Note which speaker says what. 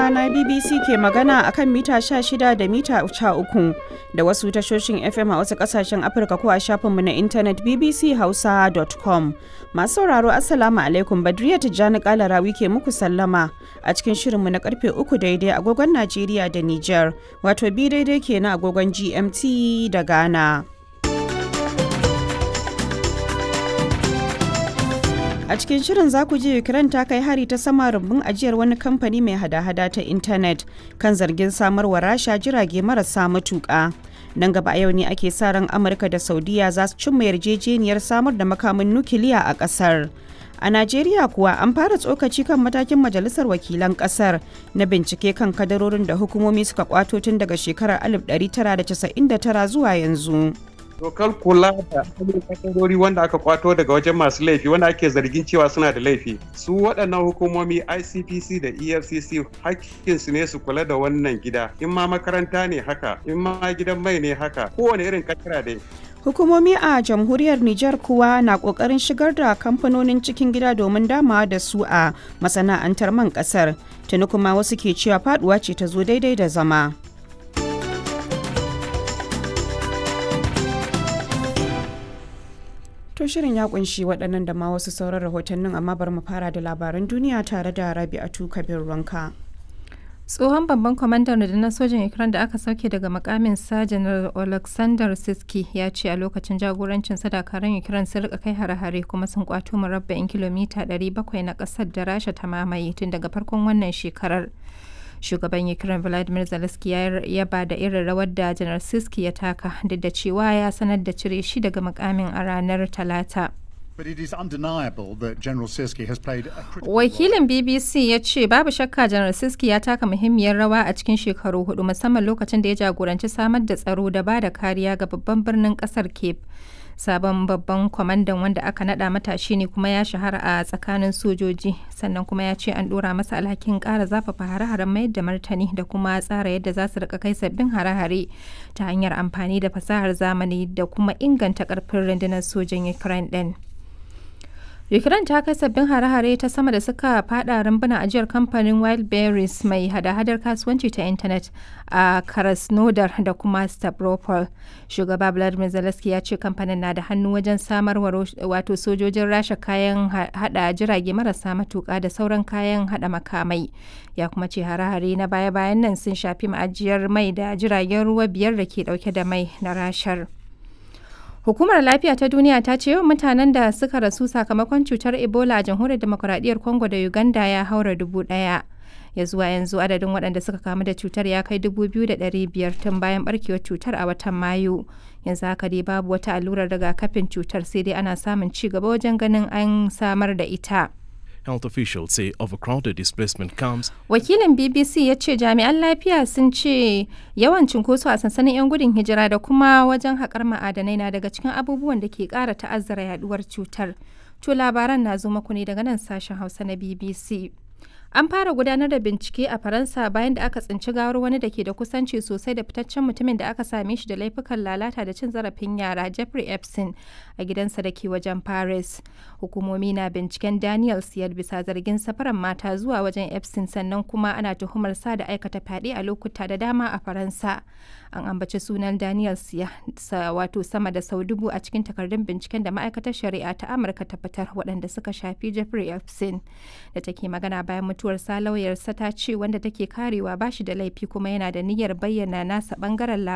Speaker 1: Hausa na BBC ke magana a kan mita 16 da mita 13 da wasu tashoshin FM a wasu kasashen Afirka ko a shafinmu na intanet bbchausa.com. Masu sauraro Assalamu alaikum Badriya Tijjani Kalarawi ke muku sallama a cikin shirinmu na karfe 3 daidai agogon Najeriya da Nijar, wato bi daidai ke na agogon GMT da Ghana. A cikin shirin za ku ji Ukraine ta kai hari ta sama rumbun ajiyar wani kamfani mai hada-hada ta intanet kan zargin samarwa rasha jirage marasa matuƙa. Nan gaba a yau ne ake sa ran Amurka da Saudiya za su cimma yarjejeniyar samar da makamin nukiliya a ƙasar. A Najeriya kuwa an fara tsokaci kan matakin Majalisar Wakilan ƙasar na bincike kan kadarorin da hukumomi suka kwato tun daga shekarar 1999 zuwa yanzu.
Speaker 2: dokar kula da kadarori wanda aka kwato daga wajen masu laifi wanda ake zargin cewa suna da laifi su waɗannan hukumomi icpc da efcc hakkinsu ne su kula da wannan gida in ma makaranta ne haka in ma gidan mai ne haka kowane irin katira dai
Speaker 1: Hukumomi a jamhuriyar Nijar kuwa na kokarin shigar da kamfanonin cikin gida domin damawa da su a masana'antar man kasar. Tuni kuma wasu ke cewa faduwa ce ta zo daidai da zama. To shirin ya kunshi waɗannan da ma wasu sauran rahotannin amma bari mu fara da labaran duniya tare da Rabi'atu Kabir Ranka.
Speaker 3: tsohon babban kwamandan rundunar sojin ukraine da aka sauke daga makamin sa janar alexander siski ya ce a lokacin jagorancin sadakaran ukraine sun rika kai hare-hare kuma sun kwato murabba'in kilomita 700 na kasar da rasha ta mamaye tun daga farkon wannan shekarar shugaban ukraine vladimir zelensky ya yaba da irin rawar da janar siski ya taka duk da cewa ya sanar da cire shi daga makamin a ranar talata
Speaker 4: But it is undeniable that General Siski has played a critical
Speaker 3: Wakilin BBC ya ce babu shakka Janar Siski ya taka muhimmiyar rawa a cikin shekaru hudu musamman lokacin da ya jagoranci samar da tsaro da ba da kariya ga babban birnin kasar Cape. Sabon babban kwamandan wanda aka nada matashi ne kuma ya shahara a tsakanin sojoji sannan kuma ya ce an dora masa alhakin kara zafafa hare-haren mayar da martani da kuma tsara yadda za su rika kai sabbin hare-hare ta hanyar amfani da fasahar zamani da kuma inganta karfin rundunar sojin Ukraine din. Ukraine ta kai sabbin hare-hare ta sama da suka fada rumbuna ajiyar kamfanin Wildberries mai hada-hadar kasuwanci ta intanet a Krasnodar da kuma Stavropol. Shugaba Vladimir Zelensky ya ce kamfanin na da hannu wajen samarwa wato sojojin rasha kayan hada jirage marasa matuka da sauran kayan hada makamai. Ya kuma ce hare-hare na baya-bayan nan sun shafi ma'ajiyar mai da jiragen ruwa biyar da ke dauke da mai na rashar. Hukumar Lafiya ta Duniya ta ce yawan mutanen da suka rasu sakamakon cutar Ebola a jamhuriyar demokuraɗiyyar Congo da Uganda ya haura dubu ɗaya. Ya zuwa yanzu adadin waɗanda suka kamu da cutar ya kai dubu biyu da ɗari biyar tun bayan ɓarkewar cutar a watan Mayu. Yanzu haka dai babu wata allurar rigakafin cutar sai dai ana samun ci gaba wajen ganin an samar da ita.
Speaker 5: Health officials say overcrowded displacement camps.
Speaker 3: Wakilin BBC ya ce jami'an lafiya sun ce yawan cunkoso a sansanin 'yan gudun hijira da kuma wajen haƙar ma'adanai na daga cikin abubuwan da ke ƙara ta'azzara yaduwar cutar. To labaran na zo maku ne daga nan sashen Hausa na BBC. An fara gudanar da bincike a Faransa bayan da aka tsinci gawar wani da ke da kusanci sosai da fitaccen mutumin da aka same shi da laifukan lalata da cin zarafin yara Jeffrey Epstein a gidansa da ke wajen Paris. Hukumomi na binciken Daniel Siyar bisa zargin safaran mata zuwa wajen Epstein sannan kuma ana tuhumar sa da aikata fyaɗe a lokuta da dama a Faransa. An ambaci sunan Daniel Siya wato sama da sau dubu a cikin takardun binciken da ma'aikatar shari'a ta Amurka ta fitar waɗanda suka shafi Jeffrey Epstein da take magana bayan mutuwarsa lauyarsa ta ce wanda take karewa ba shi da laifi kuma yana da niyyar bayyana nasa bangaren